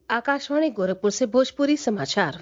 आकाशवाणी गोरखपुर से भोजपुरी समाचार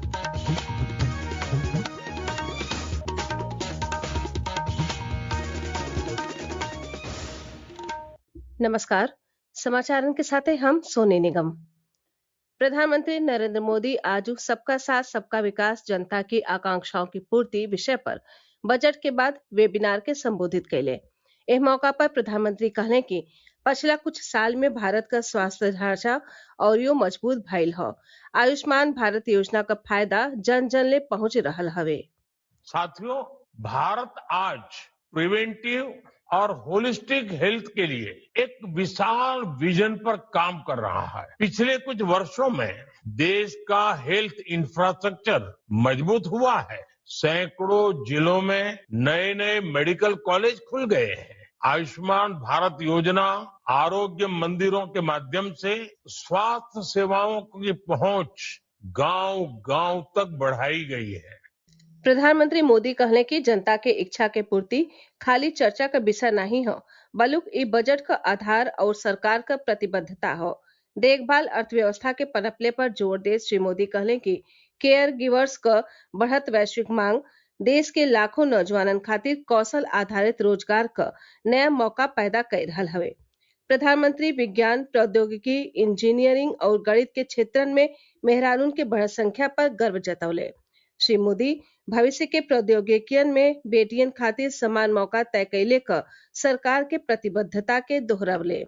नमस्कार समाचारों के साथ हैं हम सोने निगम प्रधानमंत्री नरेंद्र मोदी आज सबका साथ सबका विकास जनता की आकांक्षाओं की पूर्ति विषय पर बजट के बाद वेबिनार के संबोधित कैले एह मौका पर प्रधानमंत्री कहले कि पिछला कुछ साल में भारत का स्वास्थ्य ढांचा और यो मजबूत भइल ह आयुष्मान भारत योजना का फायदा जन जन ले पहुंच रहल हवे साथियों भारत आज प्रिवेंटिव और होलिस्टिक हेल्थ के लिए एक विशाल विजन पर काम कर रहा है पिछले कुछ वर्षों में देश का हेल्थ इंफ्रास्ट्रक्चर मजबूत हुआ है सैकड़ों जिलों में नए नए मेडिकल कॉलेज खुल गए हैं आयुष्मान भारत योजना आरोग्य मंदिरों के माध्यम से स्वास्थ्य सेवाओं की पहुंच गांव गांव तक बढ़ाई गई है प्रधानमंत्री मोदी कहले कि जनता के इच्छा के पूर्ति खाली चर्चा का विषय नहीं हो बलुक ई बजट का आधार और सरकार का प्रतिबद्धता हो देखभाल अर्थव्यवस्था के पनपले पर जोर दे श्री मोदी कहले कि केयर गिवर्स क बढ़त वैश्विक मांग देश के लाखों नौजवानन खातिर कौशल आधारित रोजगार क नया मौका पैदा कर रहल हवे प्रधानमंत्री विज्ञान प्रौद्योगिकी इंजीनियरिंग और गणित के क्षेत्रन में मेहरानून के बढ़त संख्या पर गर्व जतौले श्री मोदी भविष्य के प्रौद्योगिकियन में बेटियन खातिर समान मौका तय कैले क सरकार के प्रतिबद्धता के दोहरवले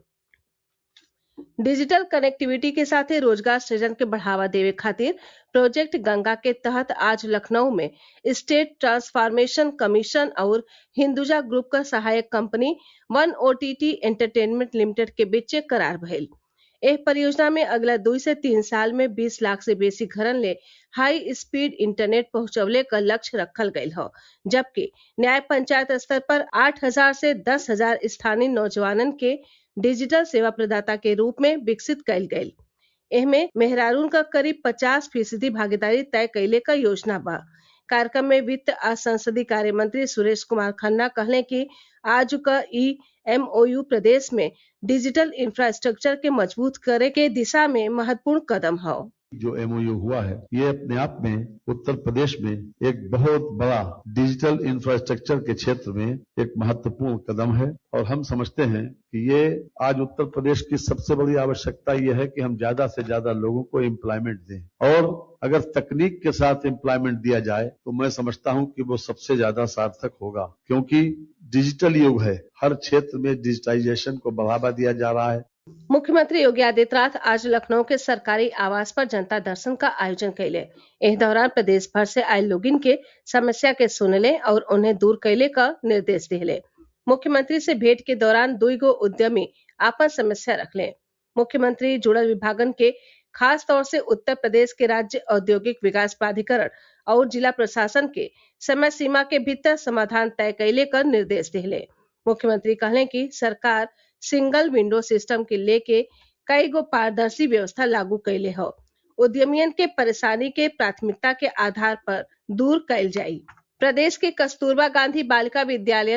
डिजिटल कनेक्टिविटी के साथ रोजगार सृजन के बढ़ावा देवे खातिर प्रोजेक्ट गंगा के तहत आज लखनऊ में स्टेट ट्रांसफॉर्मेशन कमीशन और हिंदुजा ग्रुप का सहायक company one OTT entertainment limited के बीच करार भइल एह परियोजना में अगला दू से तीन साल में 20 लाख से बेसी घरन ले हाई स्पीड इंटरनेट पहुंचवले का लक्ष्य रखल गयल हो जबकि न्याय पंचायत स्तर पर 8000 से 10000 स्थानीय नौजवानन के डिजिटल सेवा प्रदाता के रूप में विकसित कयल गयल एहमे मेहरारून का करीब 50 फीसदी भागीदारी तय कैले का योजना बा कार्यक्रम में वित्त आ संसदीय कार्य मंत्री सुरेश कुमार खन्ना कहले कि आज का ई एमओयू प्रदेश में डिजिटल इंफ्रास्ट्रक्चर के मजबूत करे के दिशा में महत्वपूर्ण कदम है जो एमओयू हुआ है ये अपने आप में उत्तर प्रदेश में एक बहुत बड़ा डिजिटल इंफ्रास्ट्रक्चर के क्षेत्र में एक महत्वपूर्ण कदम है और हम समझते हैं कि ये आज उत्तर प्रदेश की सबसे बड़ी आवश्यकता ये है कि हम ज्यादा से ज्यादा लोगों को एम्प्लॉयमेंट दें और अगर तकनीक के साथ एम्प्लॉयमेंट दिया जाए तो मैं समझता हूं कि वो सबसे ज्यादा सार्थक होगा क्योंकि डिजिटल युग है हर क्षेत्र में डिजिटाइजेशन को बढ़ावा दिया जा रहा है मुख्यमंत्री योगी आदित्यनाथ आज लखनऊ के सरकारी आवास पर जनता दर्शन का आयोजन कैले इस दौरान प्रदेश भर से आये लोगिन के समस्या के सुनले और उन्हें दूर कैले का निर्देश दिले मुख्यमंत्री से भेंट के दौरान दुई गो उद्यमी आपन समस्या रखले मुख्यमंत्री जुड़ल विभागन के खास तौर से उत्तर प्रदेश के राज्य औद्योगिक विकास प्राधिकरण और जिला प्रशासन के समय सीमा के भीतर समाधान तय कैले कर निर्देश दिले मुख्यमंत्री कहले कि सरकार सिंगल विंडो सिस्टम के लेके कई गो पारदर्शी व्यवस्था लागू कैले हो उद्यमियन के परेशानी के प्राथमिकता के आधार पर दूर कैल जाई प्रदेश के कस्तूरबा गांधी बालिका विद्यालय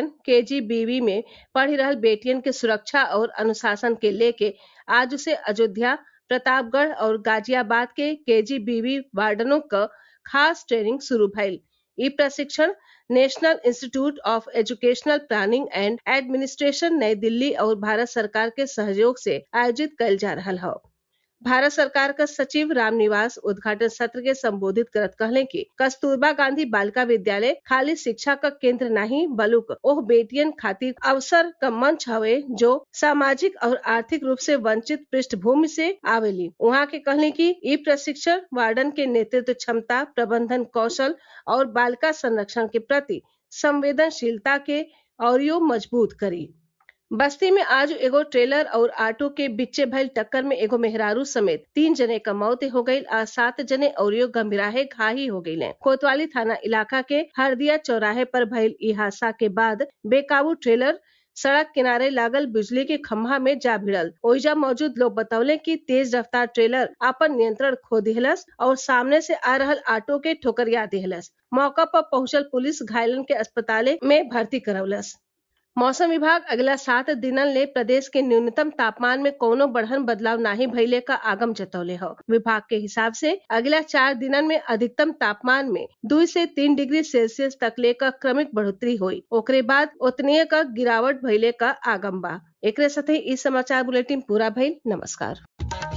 के में पढ़ी रहल बेटियन के सुरक्षा और अनुशासन के लेके आज से अयोध्या प्रतापगढ़ और गाजियाबाद के केजीबीवी वार्डनों का खास ट्रेनिंग शुरू भइल ई प्रशिक्षण national institute of educational planning and administration New Delhi और भारत सरकार के सहयोग से आयोजित कल जा रहा है भारत सरकार का सचिव रामनिवास उद्घाटन सत्र के संबोधित करत कहले कि कस्तूरबा गांधी बालिका विद्यालय खाली शिक्षा का केंद्र नहीं बलुक ओह बेटियन खातिर अवसर का मंच हवे जो सामाजिक और आर्थिक रूप से वंचित पृष्ठभूमि से आवेली वहाँ के कहले कि ई प्रशिक्षण वार्डन के नेतृत्व क्षमता प्रबंधन कौशल और बालिका संरक्षण के प्रति संवेदनशीलता के और यो मजबूत करी बस्ती में आज एगो ट्रेलर और ऑटो के बिच्चे भइल टक्कर में एगो मेहरारू समेत तीन जने का मौत हो गई आ सात जने और गंभीराहे घाही हो गई कोतवाली थाना इलाका के हरदिया चौराहे पर भइल ई हादसा के बाद बेकाबू ट्रेलर सड़क किनारे लागल बिजली के खम्भा में जा भिड़ल ओइजा मौजूद लोग बतौले कि तेज रफ्तार ट्रेलर अपन नियंत्रण खो दिहलस और सामने से आ रहल ऑटो के ठोकरिया दिहलस मौका पर पहुंचल पुलिस घायलन के अस्पताल में भर्ती करौलस मौसम विभाग अगला सात दिनन ले प्रदेश के न्यूनतम तापमान में कोनो बढ़न बदलाव नाही भइले का आगम जतौले ह विभाग के हिसाब से अगला चार दिनन में अधिकतम तापमान में दू से तीन डिग्री सेल्सियस तक ले का क्रमिक बढ़ोतरी हुई ओकरे बाद ओतनीय का गिरावट भइले का आगम बा एकरे साथे ई समाचार बुलेटिन पूरा भइल नमस्कार